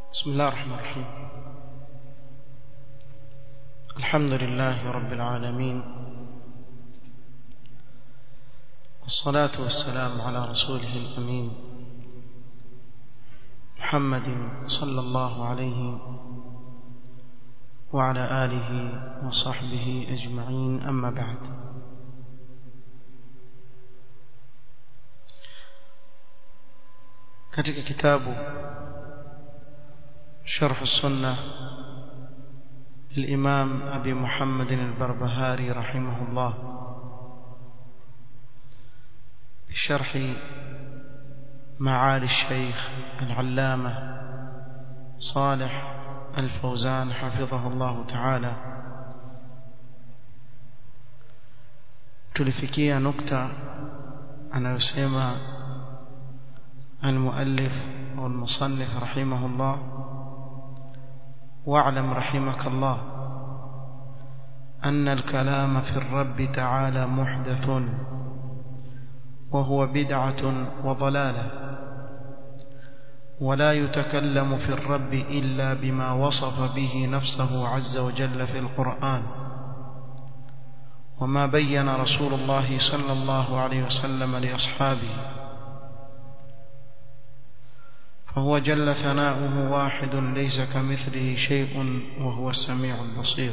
بسم الله الرحمن الرحيم الحمد لله رب العالمين والصلاة والسلام على رسوله الأمين محمد صلى الله عليه وعلى آله وصحبه أجمعين أما بعد katika kitabu شرح السنة للإمام أبي محمد البربهاري رحمه الله بشرح معالي الشيخ العلامة صالح الفوزان حفظه الله تعالى tulifikia nukta anayosema المؤلف والمصنف رحمه الله واعلم رحمك الله أن الكلام في الرب تعالى محدث وهو بدعة وضلالة ولا يتكلم في الرب إلا بما وصف به نفسه عز وجل في القرآن وما بين رسول الله صلى الله عليه وسلم لأصحابه فهو جل ثناؤه واحد ليس كمثله شيء وهو السميع البصير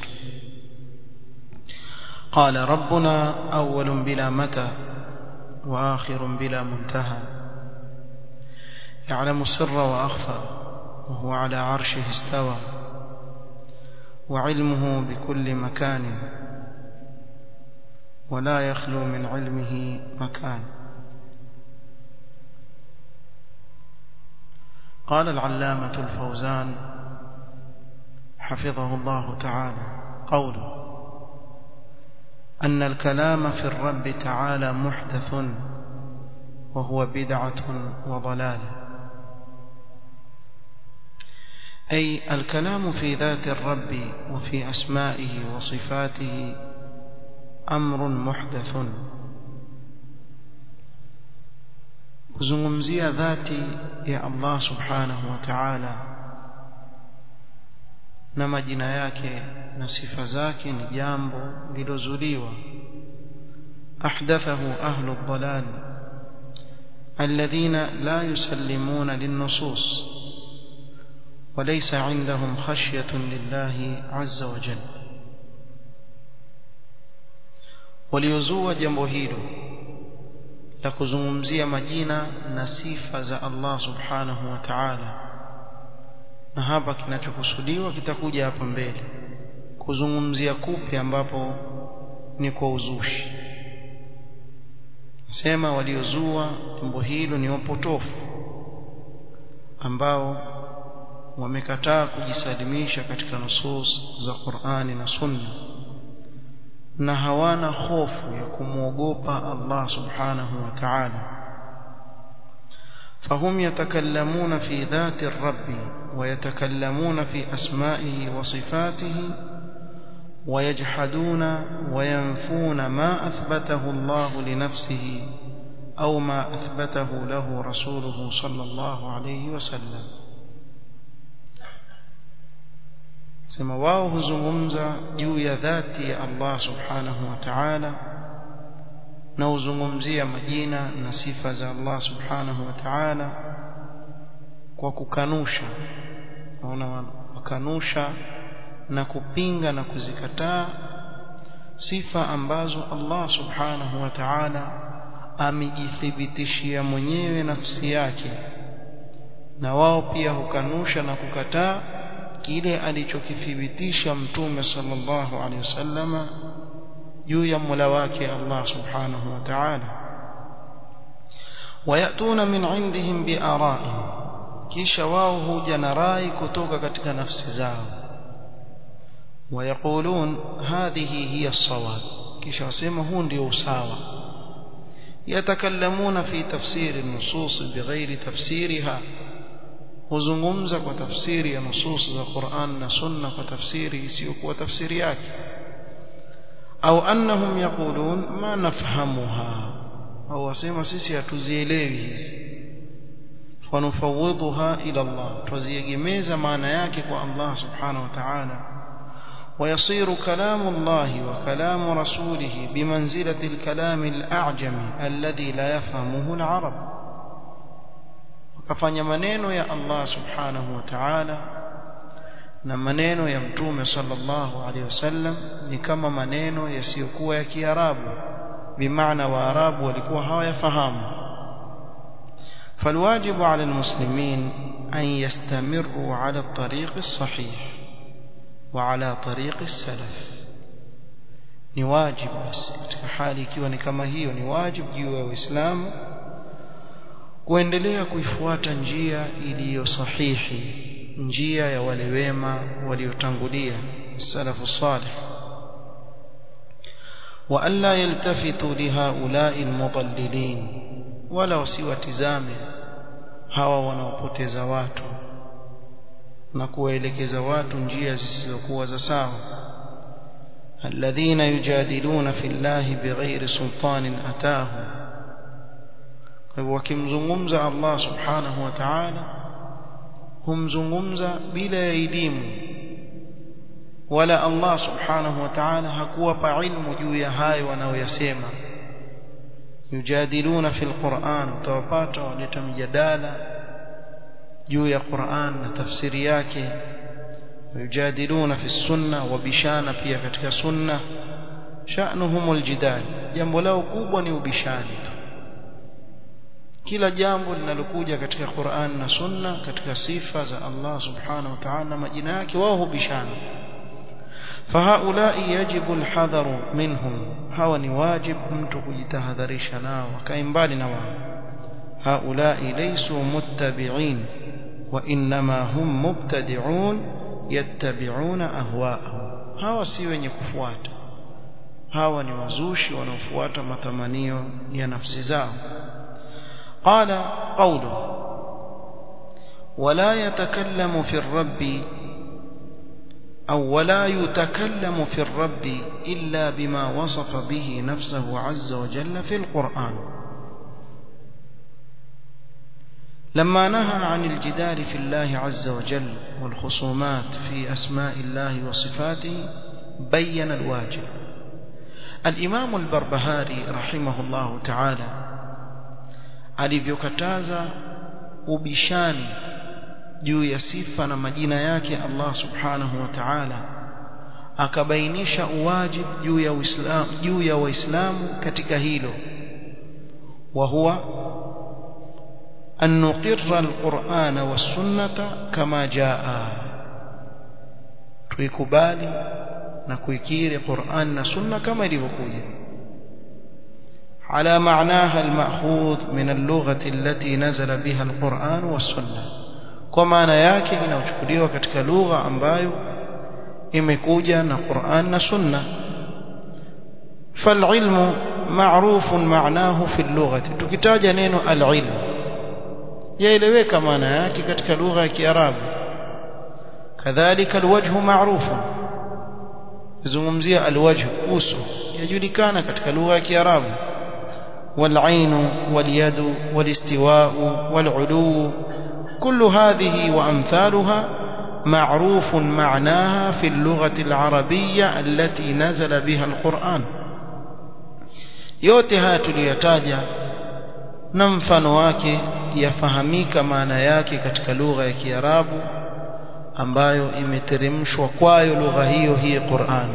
قال ربنا أول بلا متى وآخر بلا منتهى يعلم السر وأخفى وهو على عرشه استوى وعلمه بكل مكان ولا يخلو من علمه مكان قال العلامة الفوزان حفظه الله تعالى قوله أن الكلام في الرب تعالى محدث وهو بدعة وضلالة أي الكلام في ذات الرب وفي أسمائه وصفاته أمر محدث kuzungumzia dhati ya Allah subhanahu wa ta'ala na majina yake na sifa zake ni jambo lilozuliwa ahdathahu ahlu ad-dalal alladhina la yusallimuna lin-nusus وليس عندهم خشية لله عز وجل وليزوا jambo hilo la kuzungumzia majina na sifa za Allah subhanahu wa ta'ala na hapa kinachokusudiwa kitakuja hapa mbele kuzungumzia kupi ambapo ni kwa uzushi sema waliozua jambo hilo ni wapotofu ambao wamekataa kujisalimisha katika nusus za Qur'ani na Sunna na hawana hofu ya kumwogopa Allah subhanahu wa ta'ala فهم يتكلمون في ذات الرب ويتكلمون في أسمائه وصفاته ويجحدون وينفون ما أثبته الله لنفسه أو ما أثبته له رسوله صلى الله عليه وسلم sema wao huzungumza juu ya dhati ya Allah subhanahu wa ta'ala na huzungumzia majina na sifa za Allah subhanahu wa ta'ala kwa kukanusha naona wakanusha na kupinga na kuzikataa sifa ambazo Allah subhanahu wa ta'ala amejithibitishia mwenyewe nafsi yake na wao pia hukanusha na kukataa kile alichokithibitisha mtume sallallahu alaihi wasallama juu ya Mola wake Allah subhanahu wa ta'ala wayatuna min indihim biara'in kisha wao huja na rai kutoka katika nafsi zao wayaqulun hadhihi hiya as-sawab kisha wasema huu ndio usawa yatakallamuna fi tafsiri an-nusus bighairi tafsiriha huzungumza kwa tafsiri ya nusus za Qur'an na Sunna kwa tafsiri isiyokuwa tafsiri yake au annahum yaqulun ma nafhamuha au wasema sisi hatuzielewi hizi fanufawidhuha ila Allah tuziegemeza maana yake kwa Allah subhanahu wa ta'ala ويصير كلام الله وكلام رسوله بمنزلة الكلام الأعجمي الذي لا يفهمه العرب وكفanya maneno ya Allah subhanahu wa ta'ala na maneno ya mtume sallallahu alaihi wasallam ni kama maneno yasiyokuwa ya Kiarabu bimaana waarabu walikuwa hawayafahamu فالواجب على المسلمين أن يستمروا على الطريق الصحيح وعلى طريق السلف ni wajibu basi katika hali ikiwa ni kama hiyo ni wajibu juu ya Uislamu kuendelea kuifuata njia iliyo sahihi njia ya wale wema waliotangulia salafu salih wa alla yaltafitu lihaula'i almudallilin wala wasiwatizame hawa wanaopoteza watu na kuwaelekeza watu njia zisizokuwa za sawa alladhina yujadiluna fillahi bighairi sultanin atahum kwa hivyo wakimzungumza Allah subhanahu wa ta'ala humzungumza bila ya elimu wala Allah subhanahu wa ta'ala hakuwapa ilmu juu ya hayo wanaoyasema yujadiluna fil Qur'an utawapata waleta mjadala juu ya Qur'an na tafsiri yake yujadiluna fi sunna wabishana pia katika sunna sha'nuhum aljidal jambo lao kubwa ni ubishani tu kila jambo linalokuja katika Qur'an na Sunna katika sifa za Allah subhanahu wa ta'ala na majina yake wao hubishana fahaulai yajibu alhadharu minhum hawa ni wajib mtu kujitahadharisha nao akae mbali na wao haulai laysu muttabi'in wa inma hum mubtadi'un yattabi'una ahwa'ahum hawa si wenye kufuata hawa ni wazushi wanaofuata matamanio ya nafsi zao قال قوله ولا يتكلم في الرب أو ولا يتكلم في الرب إلا بما وصف به نفسه عز وجل في القرآن لما نهى عن الجدال في الله عز وجل والخصومات في أسماء الله وصفاته بين الواجب الإمام البربهاري رحمه الله تعالى alivyokataza ubishani juu ya sifa na majina yake Allah subhanahu wa ta'ala akabainisha uwajib juu ya Uislamu juu ya Waislamu katika hilo wa huwa an nuqirra alqur'ana was-sunnata kama jaa tuikubali na kuikiri Qur'an na sunna kama ilivyokuja على معناها المأخوذ من اللغة التي نزل بها القرآن والسنة كما yake inayochukuliwa katika lugha ambayo imekuja na Qur'an na Sunna فالعلم معروف معناه في اللغة tukitaja neno al-ilm yaeleweka maana yake katika lugha ya Kiarabu kadhalika alwajhu ma'rufun zungumzia alwajh uso yajulikana katika lugha ya Kiarabu والعين واليد والاستواء والعلو كل هذه وأمثالها معروف معناها في اللغة العربية التي نزل بها القرآن yote haya tuliyotaja na mfano wake yafahamika maana yake katika lugha ya Kiarabu ambayo imeteremshwa kwayo lugha hiyo hii Qur'an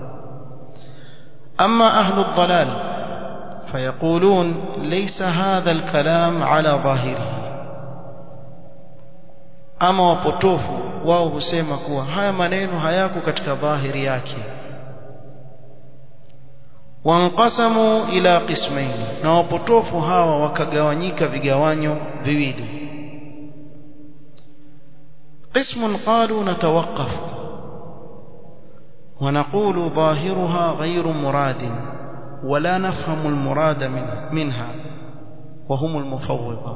ama ahlu dhalal فيقولون ليس هذا الكلام على ظاهره ama wapotofu wao husema kuwa haya maneno hayako katika dhahiri yake wanqasamu ila qismaini na wapotofu hawa wakagawanyika vigawanyo viwili قسم قالوا نتوقف ونقول ظاهرها غير مراد ولا نفهم المراد منها وهم المفوضة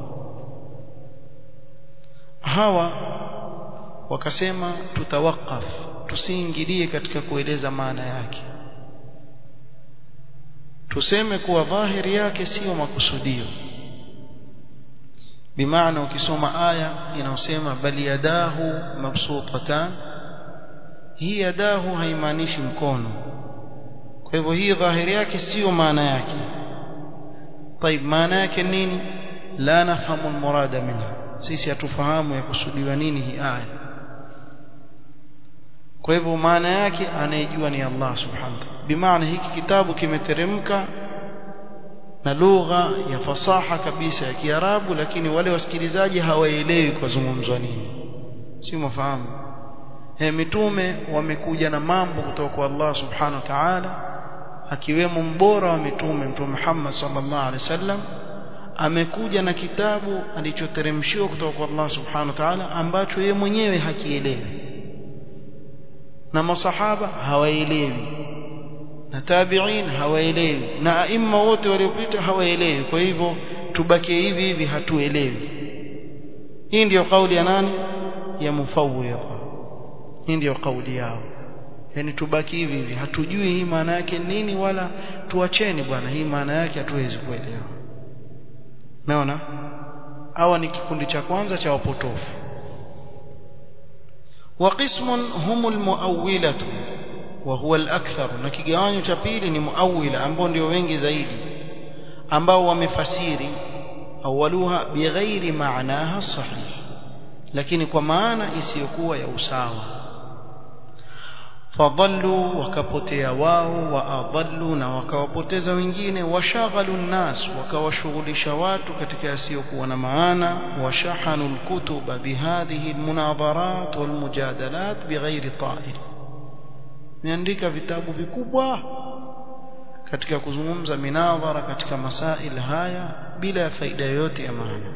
hawa wakasema tutawakaf tusiingilie katika kueleza maana yake tuseme kuwa dhahiri yake sio makusudio bimaana ukisoma aya inayosema bali yadahu mabsutatan hii yadahu haimaanishi mkono kwa hivyo hii dhahiri yake sio maana yake طيب maana yake nini la nafahamu almurada minha sisi hatufahamu yakusudiwa nini hii aya kwa hivyo maana yake anayejua ni Allah subhanahu wa ta'ala bimaana hiki kitabu kimeteremka na lugha ya fasaha kabisa ya Kiarabu lakini wale wasikilizaji hawaelewi kwa zungumzwa nini si mafahamu he mitume wamekuja na mambo kutoka kwa Allah subhanahu wa ta'ala akiwemo mbora wa mitume mtume Muhammad sallallahu alaihi wasallam amekuja na kitabu alichoteremshiwa kutoka kwa Allah subhanahu wa ta'ala ambacho yeye mwenyewe hakielewi na masahaba hawaelewi na tabi'in hawaelewi na aima wote waliopita hawaelewi kwa hivyo tubakie hivi hivi hatuelewi hii ndiyo kauli ya nani ya mufawwidha hii ndiyo kauli yao yani tubaki hivi hivi hatujui hii maana yake nini wala tuacheni bwana hii maana yake hatuwezi kuelewa umeona hawa ni kikundi cha kwanza cha wapotofu وقسم هم المؤولة وهو الأكثر na kigawanyo cha pili ni muawila ambao ndio wengi zaidi ambao wamefasiri awaluha bighairi maanaha sahih lakini kwa maana isiyokuwa ya usawa fadallu wakapotea wao waadallu na wakawapoteza wengine washaghalu nnas wakawashughulisha watu katika yasiyokuwa na maana washahanu alkutuba bihadhihi almunadharat walmujadalat bighairi ta'il meandika vitabu vikubwa katika kuzungumza minadhara katika masail haya bila ya faida yoyote ya maana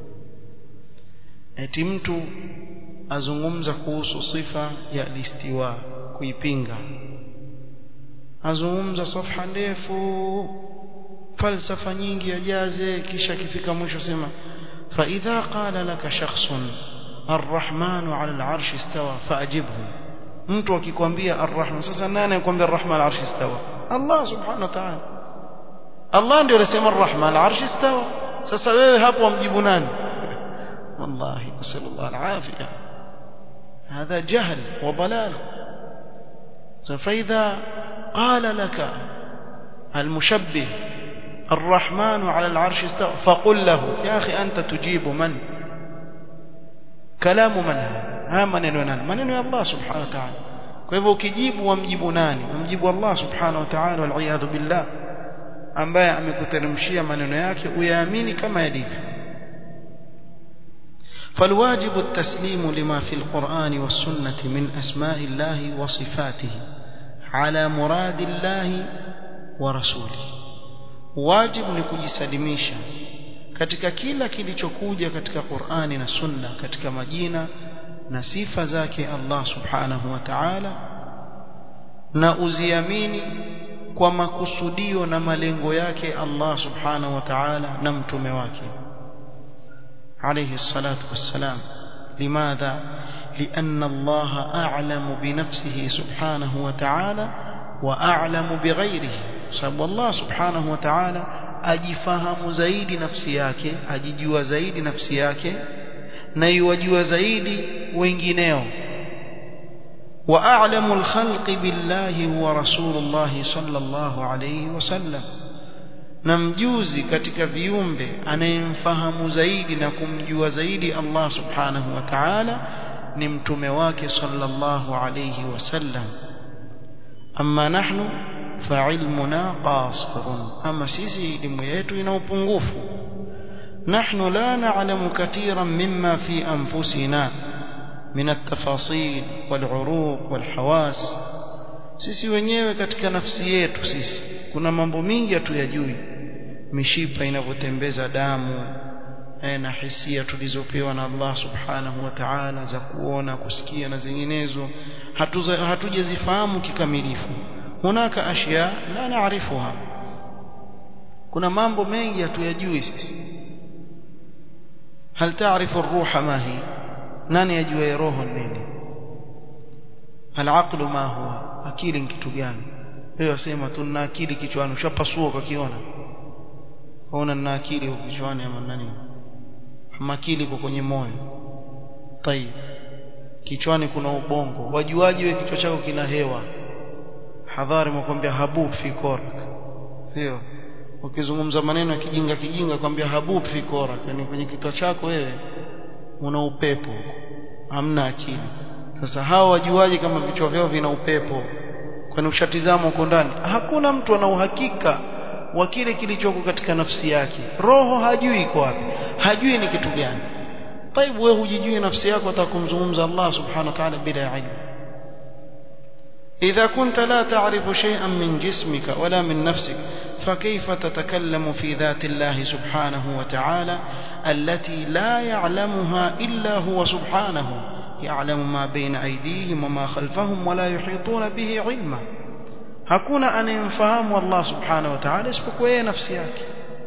eti mtu azungumza kuhusu sifa ya listiwa kuipinga azungumza safha ndefu falsafa nyingi ajaze kisha akifika mwisho sema fa idha qala laka shakhsun arrahmanu ala al'arsh istawa faajibhu mtu akikwambia arrahman sasa nani anakuambia arrahman al'arsh istawa Allah subhanahu wa ta'ala Allah ndio anasema arrahman al'arsh istawa sasa wewe hapo wamjibu nani wallahi nasallallahu al'afiyah هذا جهل وضلال فإذا قال لك المشبه الرحمن على العرش استوى فقل له يا أخي أنت تجيب من كلام من هذا ها maneno nani maneno ya Allah subhanahu wa ta'ala kwa hivyo ukijibu wamjibu nani wamjibu Allah subhanahu wa ta'ala wal iyad billah ambaye amekuteremshia maneno yake uyaamini kama yalivyo فالواجب التسليم لما في القرآن والسنة من أسماء الله وصفاته على مراد الله ورسوله واجب لكجسلميشا katika kila kilichokuja katika Qur'ani na Sunna katika majina na sifa zake Allah Subhanahu wa Ta'ala na uziamini kwa makusudio na malengo yake Allah Subhanahu wa Ta'ala na mtume wake عليه الصلاة والسلام لماذا؟ لأن الله أعلم بنفسه سبحانه وتعالى وأعلم بغيره سبب الله سبحانه وتعالى أجفهم زيد نفسياك أججوا زيد نفسياك نيوجوا زيد وينجنيو وأعلم الخلق بالله هو رسول الله صلى الله عليه وسلم na mjuzi katika viumbe anayemfahamu zaidi na kumjua zaidi Allah subhanahu wa ta'ala ni mtume wake sallallahu alayhi wasallam amma nahnu fa'ilmuna qasirun ama sisi elimu yetu ina upungufu nahnu la na'lamu katiran mimma fi anfusina min at-tafasil wal-uruq wal-hawas sisi wenyewe katika nafsi yetu sisi kuna mambo mingi hatuyajui mishipa inavyotembeza damu na hisia tulizopewa na Allah subhanahu wa ta'ala za kuona kusikia na zinginezo hatujazifahamu kikamilifu hunaka ashya la naarifuha kuna mambo mengi hatuyajui sisi hal taarifu ruha ma hi nani ajua roho nini al ma huwa akili ni kitu gani wewe wasema tuna akili kichwani ushapasua ukakiona ona na akili huko kichwani ama nani makili iko kwenye moyo tayib kichwani kuna ubongo wajuaji we kichwa chako kina hewa hadhari mwakwambia habub fi korak sio ukizungumza maneno ya kijinga kijinga kwambia habub fi korak yani kwenye kichwa chako wewe una upepo hamna akili sasa hawa wajuaji kama vichwa vyao vina upepo kwani ushatizama huko ndani hakuna mtu ana uhakika wa kile kilichoko katika nafsi yake roho hajui iko wapi hajui ni kitu gani طيب wewe hujijui nafsi yako atakumzungumza Allah subhanahu wa ta'ala bila ilmu إذا كنت لا تعرف شيئا من جسمك ولا من نفسك فكيف تتكلم في ذات الله سبحانه وتعالى التي لا يعلمها إلا هو سبحانه يعلم ما بين أيديهم وما خلفهم ولا يحيطون به علما hakuna anayemfahamu Allah subhanahu wa ta'ala isipokuwa yeye nafsi yake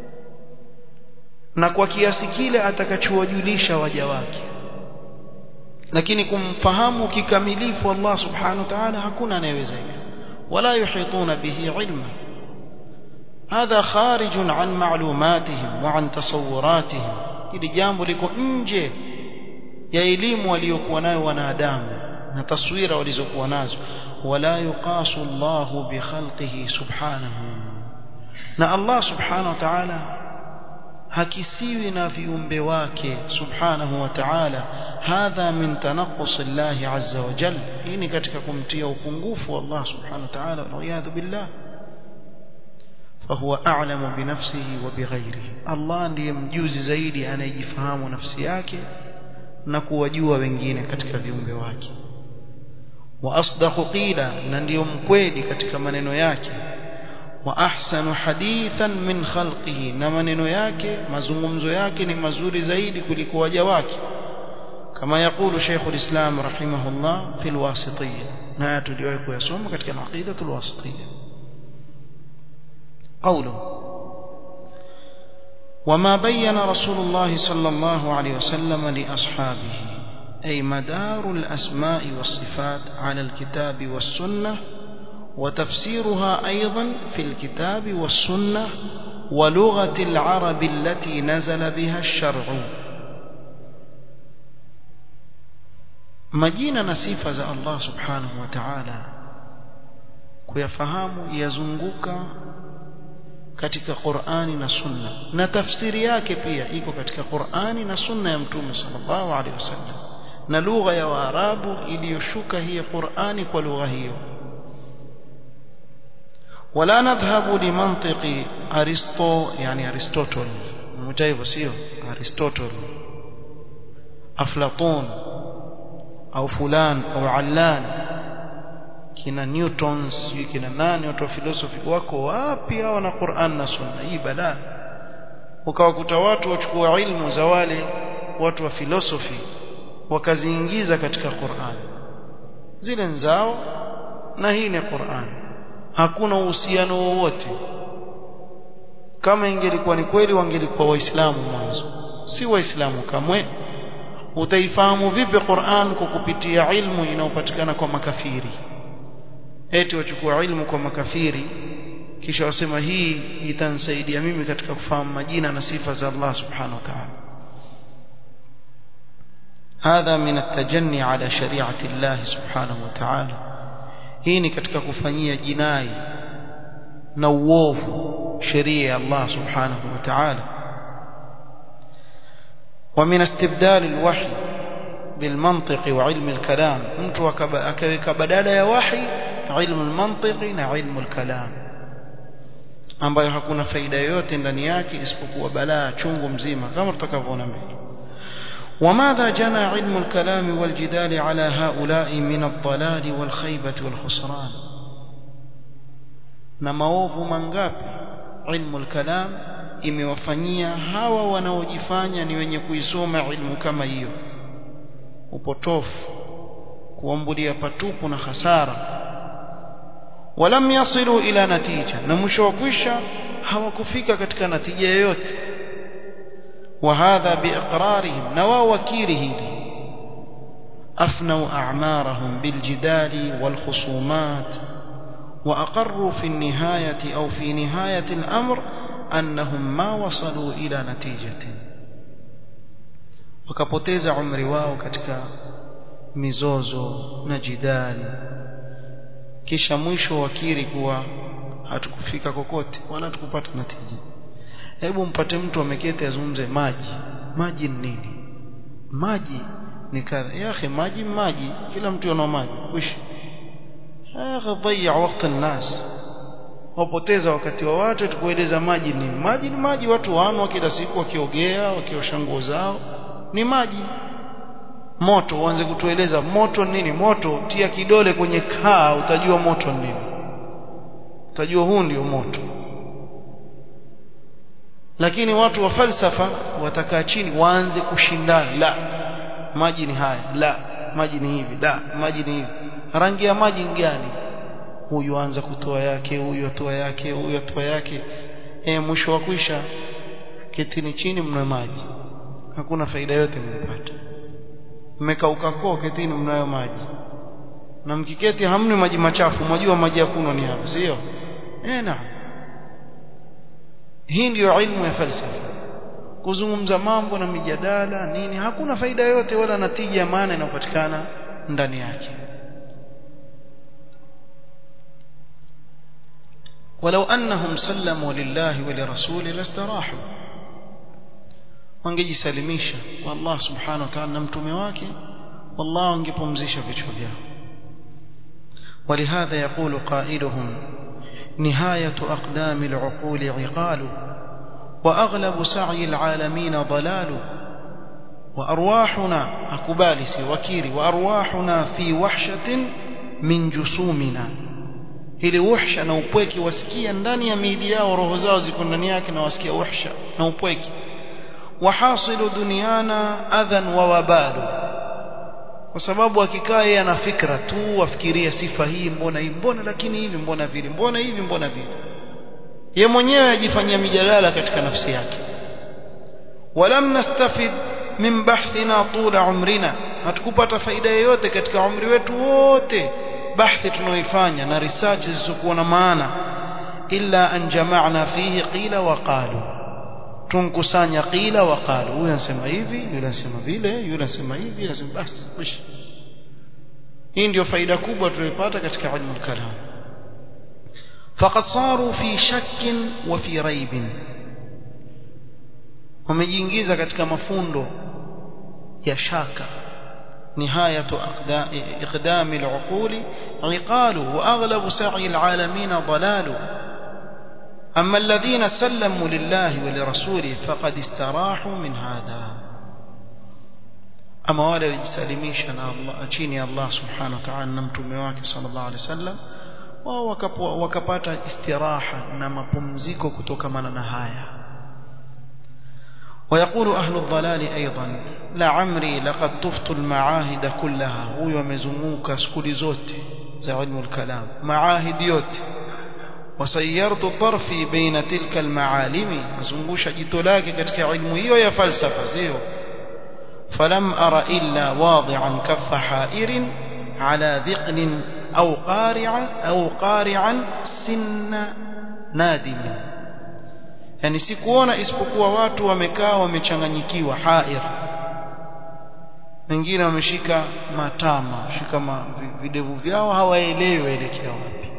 na kwa kiasi kile atakachowajulisha waja wake lakini kumfahamu kikamilifu Allah subhanahu wa ta'ala hakuna anayeweza wala yuhituna bihi ilma هذا خارج عن معلوماتهم وعن تصوراتهم hili jambo liko nje ya elimu waliokuwa nayo wanadamu na taswira walizokuwa nazo wala yuqasu Allah bi khalqihi subhanahu na Allah subhanahu wa ta'ala hakisiwi na viumbe wake subhanahu wa ta'ala hadha min tanaqqus Allah azza wa jalla hii ni katika kumtia upungufu Allah subhanahu wa ta'ala wa billah فهو أعلم بنفسه وبغيره الله ndiye mjuzi zaidi anayejifahamu nafsi yake na kuwajua wengine katika viumbe wake wa asdaqu qila na ndiyo mkweli katika maneno yake wa ahsanu hadithan min khalqihi na maneno yake mazungumzo yake ni mazuri zaidi kuliko waja wake kama yakulu Sheikh al-Islam rahimahullah fi al-Wasitiyya na tuliwahi kuyasoma katika al-Aqida al-Wasitiyya قوله وما بين رسول الله صلى الله عليه وسلم لأصحابه أي مدار الأسماء والصفات على الكتاب والسنة وتفسيرها أيضا في الكتاب والسنة ولغة العرب التي نزل بها الشرع مجينا نسيفة الله سبحانه وتعالى kuyafahamu yazunguka katika Qur'ani na Sunna na tafsiri yake pia iko katika Qur'ani na Sunna ya Mtume sallallahu alaihi wasallam na lugha ya Waarabu iliyoshuka hii Qur'ani kwa lugha hiyo ولا نذهب لمنطق ارسطو يعني ارسطوطل متايبو sio ارسطوطل افلاطون او فلان او علان kina newtons kina nani watu wa philosophy wako wapi hao na Qur'an na Sunna hii balaa ukawakuta watu wachukua ilmu za wale watu wa philosophy wakaziingiza katika Qur'an zile nzao na hii ni Qur'an hakuna uhusiano wowote kama ingelikuwa ni kweli wangelikuwa waislamu mwanzo si waislamu kamwe utaifahamu vipi Qur'an kwa kupitia ilmu inayopatikana kwa makafiri eti wachukua ilmu kwa makafiri kisha wasema hii itanisaidia mimi katika kufahamu majina na sifa za Allah subhanahu wa ta'ala هذا من التجني على شريعة الله سبحانه وتعالى hii ni katika kufanyia jinai na uovu sheria ya Allah subhanahu wa ta'ala ومن استبدال الوحي بالمنطق وعلم الكلام mtu akaweka badala ya wahi ilmu almantiqi na ilmu alkalam ambayo hakuna faida yoyote ndani yake isipokuwa balaa chungu mzima kama tutakavyoona mbele وماذا جنى علم الكلام والجدال على هؤلاء من الضلال والخيبة والخسران na maovu mangapi ilmu al-kalam imewafanyia hawa wanaojifanya ni wenye kuisoma ilmu kama hiyo upotofu kuambulia patupu na hasara walam yasilu ila natija na mwisho wa kwisha hawakufika katika natija yoyote وهذا بإقرارهم نوا وكيره أفنوا أعمارهم بالجدال والخصومات وأقروا في النهاية أو في نهاية الأمر أنهم ما وصلوا إلى نتيجة wakapoteza umri wao katika mizozo na jidali kisha mwisho wakiri kuwa hatukufika kokote wala tukupata natija hebu mpate mtu ameketi azungumze maji maji ni nini maji ni kadha ya akhi maji maji kila mtu ana maji wish akhi dhayya wakati الناس wapoteza wakati wa watu tukueleza maji ni maji ni maji watu wanwa kila siku wakiogea wakiosha nguo zao ni maji moto uanze kutueleza moto nini moto tia kidole kwenye kaa utajua moto nini utajua huu ndio moto lakini watu wa falsafa watakaa chini waanze kushindana la maji ni haya la maji ni hivi la maji ni hivi rangi ya maji ni gani huyu anza kutoa yake huyu atoa yake huyu atoa yake e, mwisho wa kwisha ketini chini mna maji hakuna faida yote mmepata mmekauka koo ketini mnayo maji na mkiketi hamni maji machafu mwajua maji ya kunywa ni hapa sio eh na hii ndiyo ilmu ya falsafa kuzungumza mambo na mijadala nini hakuna faida yote wala natija ya maana inayopatikana ndani yake ولو أنهم سلموا لله ولرسوله لاستراحوا wangejisalimisha kwa Allah subhanahu wa ta'ala na mtume wake والله wangepumzisha vichwa vyao ولهذا يقول قائلهم نهاية أقدام العقول عقال وأغلب سعي العالمين ضلال وأرواحنا أكبالس وكيري وأرواحنا في وحشة من جسومنا ili uhsha na upweke wasikia ndani ya miili yao roho zao ziko ndani yake na wasikia uhsha na upweke wahasilu duniana adhan wa wabalu kwa sababu akikaa yeye ana fikra tu afikiria sifa hii mbona hii mbona lakini hivi mbona vile mbona hivi mbona vile ye mwenyewe ajifanyia mijadala katika nafsi yake walam nastafid min bahthina tula umrina hatukupata faida yoyote katika umri wetu wote bahthi tunaoifanya na research zisizokuwa na maana illa an jama'na fihi qila wa qalu tunkusanya qila wa qalu huyu anasema hivi yule anasema vile yule anasema hivi anasema basi wish hii ndio faida kubwa tuliyopata katika ilmu al-kalam faqad saru fi shakkin wa fi raibin wamejiingiza katika mafundo ya shaka نهاية إقدام العقول عقال وأغلب سعي العالمين ضلال أما الذين سلموا لله ولرسوله فقد استراحوا من هذا أما wale walijisalimisha Allah chini ya Allah subhanahu wa ta'ala na mtume wake sallallahu alaihi wasallam wao wakapata istiraha na mapumziko kutokamana na haya ويقول أهل الضلال أيضا لعمري لقد طفت المعاهد كلها هو يمزموك سكولي زوت زي علم الكلام معاهد يوت وسيرت طرفي بين تلك المعالم مزموش جتلاك كتك علم هيو يا فلسفة زيو فلم أر إلا واضعا كف حائر على ذقن أو قارعا أو قارعا سن نادم yani sikuona isipokuwa watu wamekaa wamechanganyikiwa hair wengine wameshika matama shika ma, videvu vyao hawaelewi waelekea wapi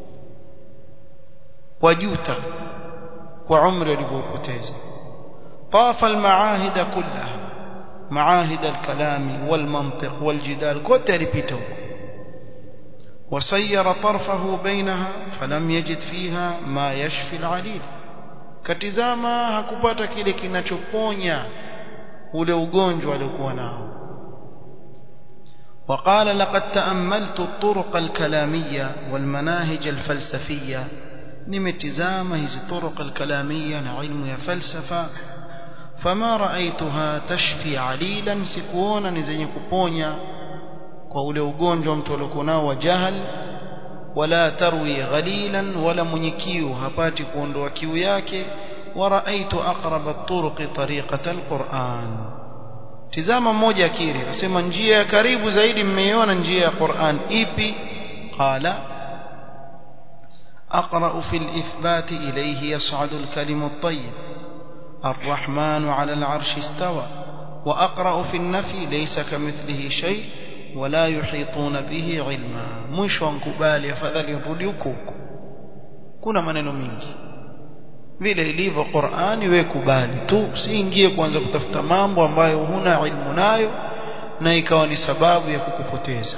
wajuta kwa umri walivyopoteza طاف المعاهد كلها معاهد الكلام والمنطق والجدال كنت لبيته وسير طرفه بينها فلم يجد فيها ما يشفي العليل katizama hakupata kile kinachoponya ule ugonjwa aliokuwa nao وقال لقد تأملت الطرق الكلامية والمناهج الفلسفية نمتزام هذه الطرق الكلامية علم يا فلسفة فما رأيتها تشفي عليلا سكونا نزين كبونيا قول ugonjwa mtu aliokuwa nao wa jahal wala tarwi ghalilan wala mwenye kiu hapati kuondoa kiu yake ورأيت أقرب الطرق طريقة القرآن tizama mmoja akiri asema njia ya karibu zaidi mmeiona njia ya Qur'an ipi qala أقرأ في الإثبات إليه يصعد الكلم الطيب الرحمن على العرش استوى وأقرأ في النفي ليس كمثله شيء ولا يحيطون به علما mwisho nkubali afadhali rudi huko huko kuna maneno mingi vile ilivyo Qur'ani we kubali tu usiingie kuanza kutafuta mambo ambayo huna ilmu nayo na ikawa ni sababu ya kukupoteza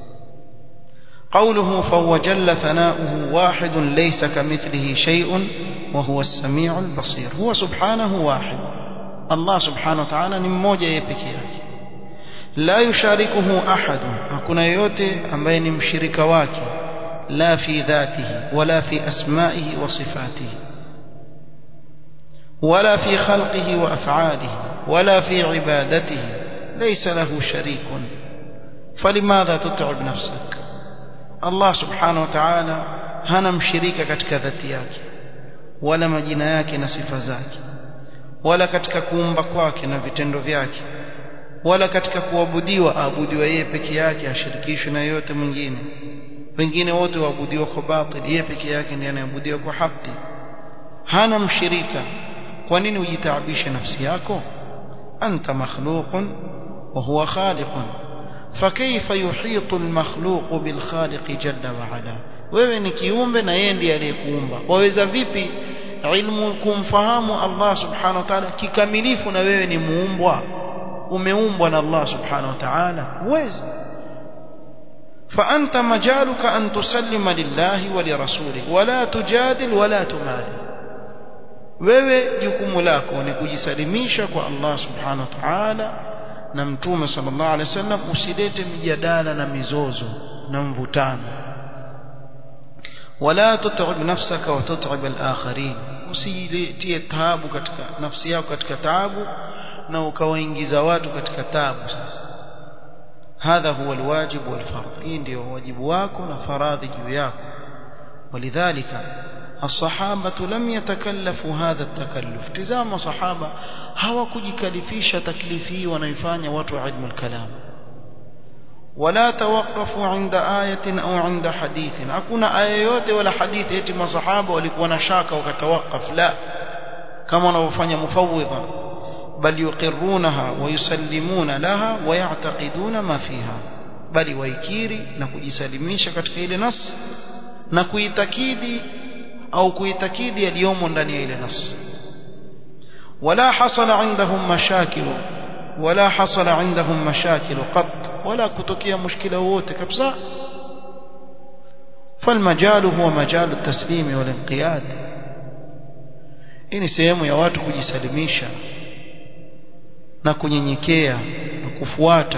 قوله فهو جل ثناؤه واحد ليس كمثله شيء وهو السميع البصير هو سبحانه واحد الله سبحانه وتعالى ni mmoja yeye pekee yake la yusharikuhu ahad hakuna yote ambaye ni mshirika wake la fi dhatihi wala fi asma'ihi wa sifatihi ولا في خلقه وأفعاله ولا في عبادته ليس له شريك فلماذا تتعب نفسك الله سبحانه وتعالى hana mshirika katika dhati yake wala majina yake na sifa zake wala katika kuumba kwake na vitendo vyake wala katika kuabudiwa aabudiwa yeye peke yake ashirikishwe na yote mwingine wengine wote waabudiwa kwa batili yeye peke yake ndiye anayeabudiwa kwa haki hana mshirika kwa nini ujitaabishe nafsi yako anta makhluqun wa huwa khaliqun فكيف يحيط المخلوق بالخالق جل وعلا wewe ni kiumbe na yeye ndiye aliyekuumba waweza vipi ilmu kumfahamu Allah subhanahu wa ta'ala kikamilifu na wewe ni muumbwa umeumbwa na Allah subhanahu wa ta'ala huwezi فأنت مجالك أن تسلم لله ولرسوله ولا تجادل ولا تماري wewe jukumu lako ni kujisalimisha kwa Allah subhanahu wa ta'ala na mtume sallallahu alaihi wasallam usilete mijadala na mizozo na mvutano wala tut'ib nafsaka wa tut'ib al-akharin usijitie taabu katika nafsi yako katika taabu na ukawaingiza watu katika taabu sasa hadha huwa alwajib walfardh hii ndio wajibu wako na faradhi juu yako walidhalika الصحابة لم يتكلفوا هذا التكلف تزام صحابة هوا كجكلفيش تكليفي ونيفان واتو علم الكلام ولا توقفوا عند آية أو عند حديث أكون آيات ولا حديث يتم صحابة ولكونا شاكا وكتوقف لا كما نوفان مفوضا بل يقرونها ويسلمون لها ويعتقدون ما فيها بل ويكيري نكجسلميش katika ile nas na kuitakidi au kuitakidi yaliyomo ndani ya ile nas wala hasala indahum mashakil wala hasala indahum mashakil qat wala kutokea mushkila wote kabisa فالمجال هو مجال التسليم والانقياد hii ni sehemu ya watu kujisalimisha na kunyenyekea na kufuata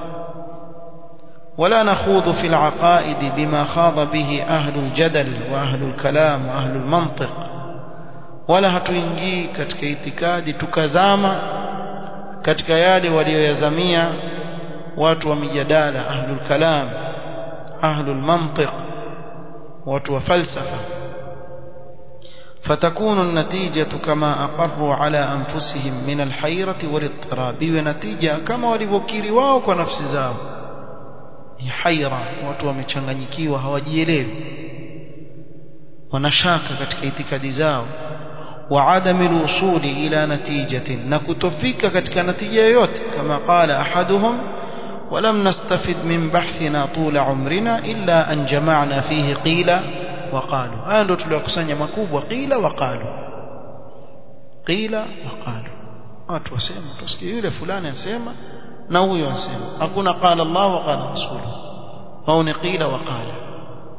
ولا نخوض في العقائد بما خاض به أهل الجدل وأهل الكلام وأهل المنطق ولا hatuingii katika itikadi tukazama katika yale walioyazamia watu wa mijadala ahlul kalam ahlul mantiq watu wa falsafa فتكون النتيجة كما أقروا على أنفسهم من الحيرة والاضطراب ونتيجة كما ولivokiri wao kwa nafsi zao haira watu wamechanganyikiwa hawajielewi wanashaka katika itikadi zao وعدم الوصول إلى نتيجة نكتفك كتك نتيجة يوت كما قال أحدهم ولم نستفد من بحثنا طول عمرنا إلا أن جمعنا فيه قيل وقالوا آندو تلوكسانيا مكوب وقيل وقالوا قيل وقالوا watu wasema tusikie yule fulani asema na huyo asema hakuna qala Allah wa qala rasuluhu au ni qila wa qala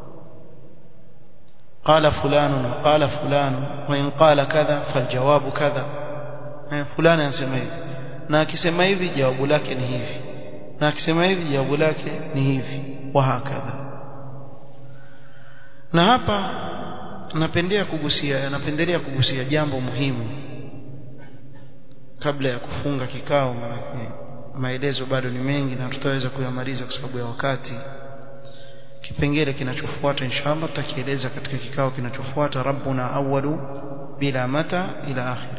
قال فلان وقال فلان وإن قال كذا فالجواب كذا فلان anasema hivi na akisema hivi jawabu lake ni hivi na akisema hivi jawabu lake ni hivi wa hakadha na hapa napendea kugusia napendelea kugusia jambo muhimu kabla ya kufunga kikao maana maelezo bado ni mengi na tutaweza kuyamaliza kwa sababu ya wakati kipengele kinachofuata inshallah tutakieleza katika kikao kinachofuata rabbuna awwalu bila mata ila akhir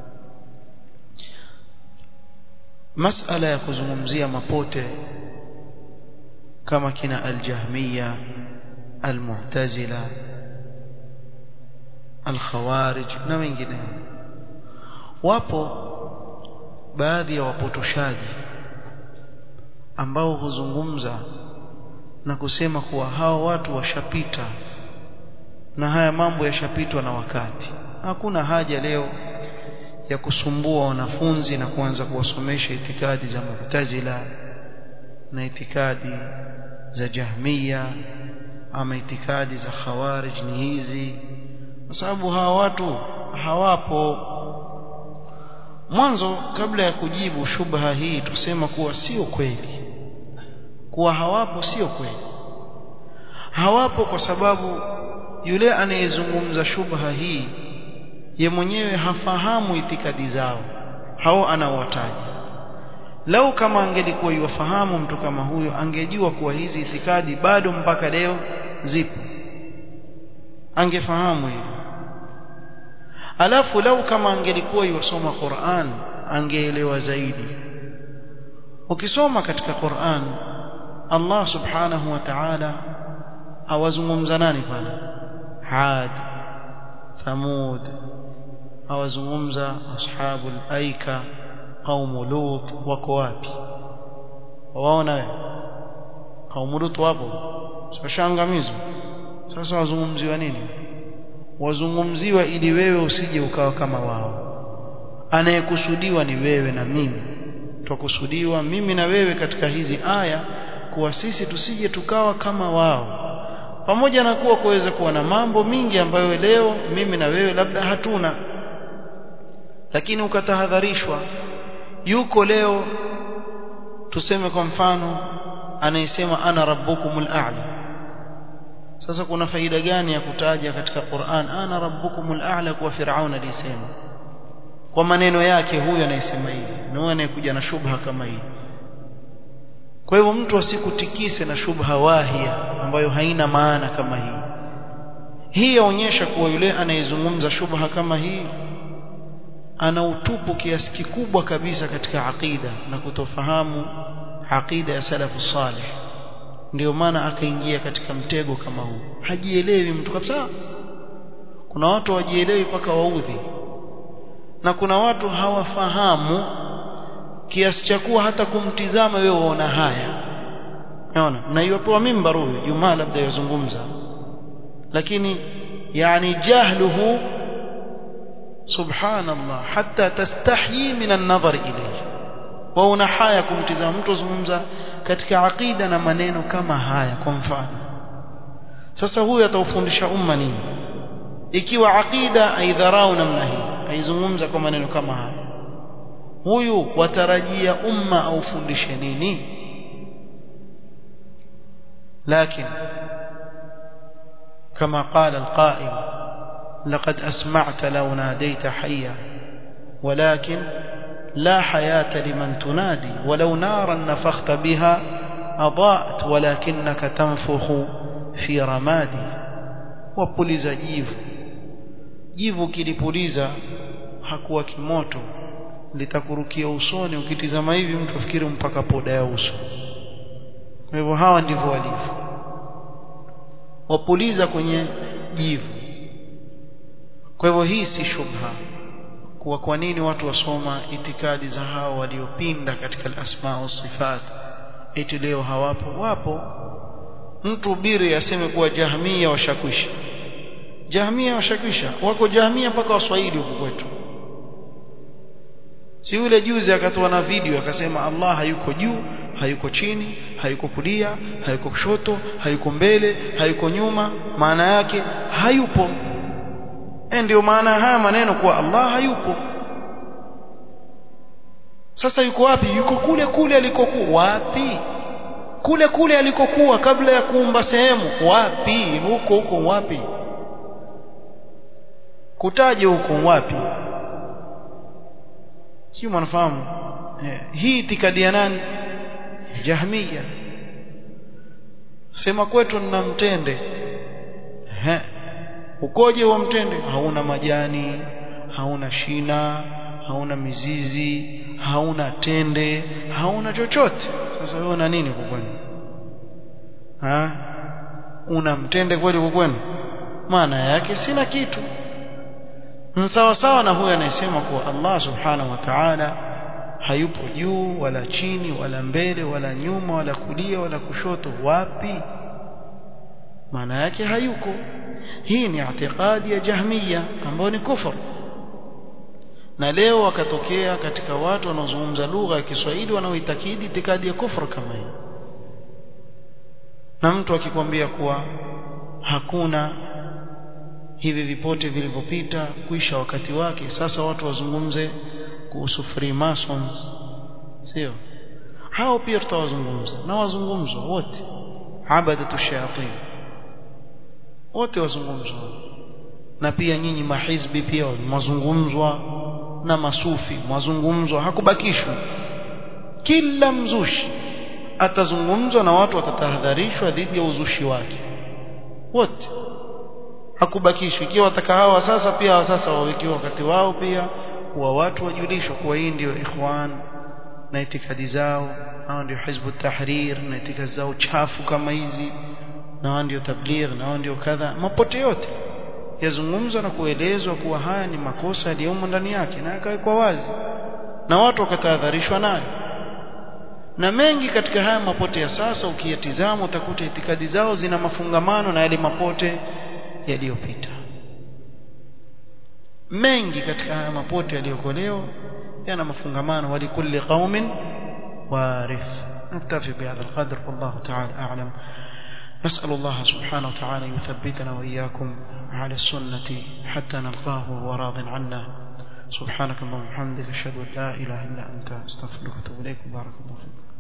masala ya kuzungumzia mapote kama kina aljahmiya almu'tazila alkhawarij na wengineo wapo baadhi ya wapotoshaji ambao huzungumza na kusema kuwa hawa watu washapita na haya mambo yashapitwa na wakati hakuna haja leo ya kusumbua wanafunzi na kuanza kuwasomesha itikadi za Mu'tazila na itikadi za Jahmiya ama itikadi za Khawarij ni hizi kwa sababu hawa watu hawapo mwanzo kabla ya kujibu shubha hii tusema kuwa sio kweli kuwa hawapo sio kweli hawapo kwa sababu yule anayezungumza shubha hii ye mwenyewe hafahamu itikadi zao hao anawataja lau kama angelikuwa yuwafahamu mtu kama huyo angejua kuwa hizi itikadi bado mpaka leo zipo angefahamu hilo alafu lau kama angelikuwa yuwasoma Qur'an angeelewa zaidi ukisoma katika Qur'an Allah subhanahu wa ta'ala awazungumza nani pale Had Thamud awazungumza ashabul aika qaumu lut wako wapi waona wewe qaumu lut wapo sashangamizwa sasa wazungumziwa nini wazungumziwa ili wewe usije ukawa kama wao anayekusudiwa ni wewe na mimi twakusudiwa mimi na wewe katika hizi aya kuwa sisi tusije tukawa kama wao pamoja na kuwa kuweza kuwa na mambo mingi ambayo leo mimi na wewe labda hatuna lakini ukatahadharishwa yuko leo tuseme kwa mfano anayesema ana rabbukumul a'la sasa kuna faida gani ya kutaja katika Qur'an ana rabbukumul a'la kwa Firaun alisema kwa maneno yake huyo anayesema hivi na huyo anayekuja na shubha kama hii kwa hivyo mtu asikutikise na shubha wahia ambayo haina maana kama hii hii yaonyesha kuwa yule anayezungumza shubha kama hii ana utupu kiasi kikubwa kabisa katika aqida na kutofahamu aqida ya salafu salih ndio maana akaingia katika mtego kama huu hajielewi mtu kabisa kuna watu wajielewi mpaka waudhi na kuna watu hawafahamu kiasi cha kuwa hata kumtizama wewe uona haya unaona na iwapewa mimbar huyu Jumaa labda yazungumza lakini yani jahluhu subhanallah hatta tastahyi min an-nadhar ilayhi wa una haya kumtizama mtu azungumza katika aqida na maneno kama haya kwa mfano sasa huyu ataufundisha umma nini ikiwa aqida aidharau namna hii aizungumza kwa maneno kama haya huyu watarajia umma aufundishe nini lakini كما قال القائل لقد أسمعت لو ناديت حيا ولكن لا حياة لمن تنادي ولو نارا نفخت بها أضاءت ولكنك تنفخ في رمادي وبوليزا جيفو jivu kilipuliza hakuwa kimoto litakurukia usoni ukitizama hivi mtu afikiri mpaka poda ya uso kwa hivyo hawa ndivyo walivyo wapuliza kwenye jivu kwa hivyo hii si shubha kuwa kwa nini watu wasoma itikadi za hao waliopinda katika al-asma wa sifat eti leo hawapo wapo mtu biri aseme kuwa jahmia washakwisha jahmia washakwisha wako jahmia mpaka waswahili huko kwetu si yule juzi akatoa na video akasema Allah hayuko juu hayuko chini hayuko kulia hayuko kushoto hayuko mbele hayuko nyuma maana yake hayupo e ndio maana haya maneno kuwa Allah hayupo sasa yuko wapi yuko kule kule alikokuwa wapi kule kule alikokuwa kabla ya kuumba sehemu wapi huko huko wapi kutaje huko wapi sio mnafahamu eh, hii itikadi ya nani jahmiya sema kwetu nina mtende eh ukoje wa mtende hauna majani hauna shina hauna mizizi hauna tende hauna chochote sasa wewe una nini kwa kwenu ha una mtende kweli kwa kwenu maana yake sina kitu sawa sawa na huyo anayesema kuwa Allah subhanahu wa ta'ala hayupo juu wala chini wala mbele wala nyuma wala kulia wala kushoto wapi maana yake hayuko hii ni i'tiqadi ya jahmiya ambayo ni kufur na leo wakatokea katika watu wanaozungumza lugha ya Kiswahili wanaoitakidi itikadi ya kufur kama hii na mtu akikwambia kuwa hakuna hivi vipote vilivyopita kuisha wakati wake sasa watu wazungumze kuhusu freemasons sio hao pia tutawazungumza na wazungumzwa wote abadatu shayatin wote wazungumzwa na pia nyinyi mahizbi pia mazungumzwa na masufi mazungumzwa hakubakishwa kila mzushi atazungumzwa na watu watatahadharishwa dhidi ya uzushi wake wote hakubakishwa ikiwa wataka hawa sasa pia hawa sasa wawekiwa wakati wao pia wa watu wajulishwa kuwa hii ndio ikhwan na itikadi zao hao ndio hizbu tahrir na itikadi zao chafu kama hizi na hao ndio tabligh na hao ndio kadha mapote yote yazungumzwa na kuelezwa kuwa haya ni makosa yaliyomo ndani yake na yakawekwa wazi na watu wakatahadharishwa nayo na mengi katika haya mapote ya sasa ukiyatizama utakuta itikadi zao zina mafungamano na yale mapote yaliyopita mengi katika haya mapote yaliyokolewa yana mafungamano walikulli qaumin warith نكتفي بهذا القدر والله تعالى أعلم نسأل الله سبحانه وتعالى يثبتنا وإياكم على السنة حتى نلقاه وهو راض عنا سبحانك اللهم وبحمدك أشهد أن لا إله إلا أنت أستغفرك وأتوب إليك بارك الله فيك